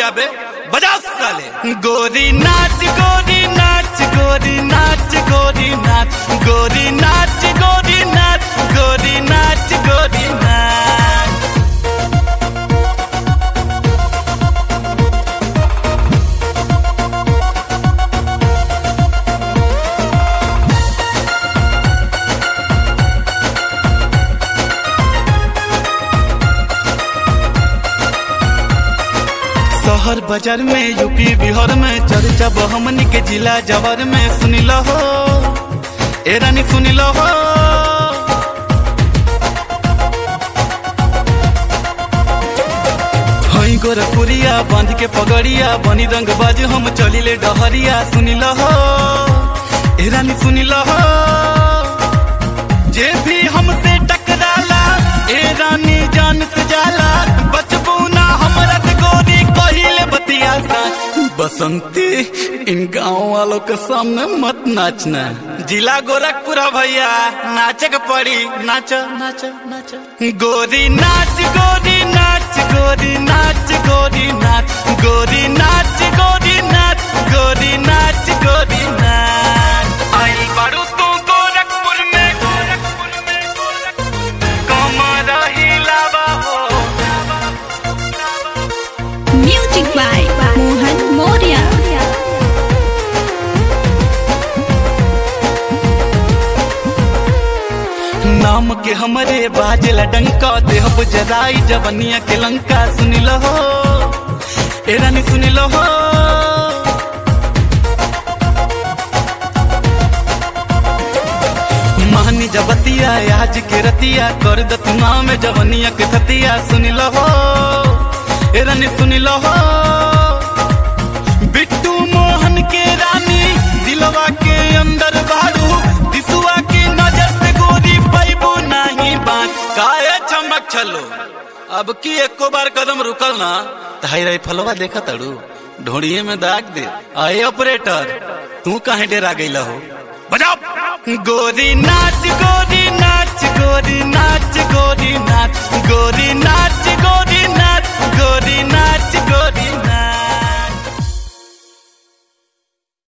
बे बजाओ साले गोरी नाच गोरी नाच गोरी नाच गोरी नाच गोरी नाच गोरी नाच गोरी नाच गोरी नाच शहर बाजार में यूपी बिहार में चर्चा हमनी के जिला जवर में सुनी लो हो ए रानी सुनी लो हो हई गोरखपुरिया बांध के पगड़िया बनी रंग बाज हम चलिले डहरिया सुनी लो हो ए रानी सुनी लो हो जे भी हमसे टकराला ए रानी जान से जाला बचबू ना हमरा से गोरी कहिले बतिया सा बसंती इन गांव वालों के सामने मत नाचना जिला गोरखपुर है भैया नाचे के पड़ी नाच नाच नाच गोरी नाच गोरी नाच गोरी नाच गोरी नाच गोरी नाच गोरी नाच गोरी नाच गोरी नाच आई बारू तू गोरखपुर में गोरखपुर में गोरखपुर में कमर हिलावा हो Music by Mohan Moria. नाम के हमरे बाजला डंका देहब जराई जवनिया के लंका सुनी लो हो ए रानी सुनी लो हो महानी जबतिया आज के रतिया कर दतुआ में जवनिया के थतिया सुनी लो हो ए रानी सुनी लो हो बिट्टू मोहन के रानी दिलवा के अंदर बारू दिसुआ की नजर से गोरी पैबू नहीं बात काहे चमक छलो अब की एको बार कदम रुकल ना ताई रही फलवा देखा तड़ू ढोड़िए में दाग दे आए ऑपरेटर तू काहे डेरा गईला हो बजाओ गोरी नाच गोरी नाच गोरी नाच गोरी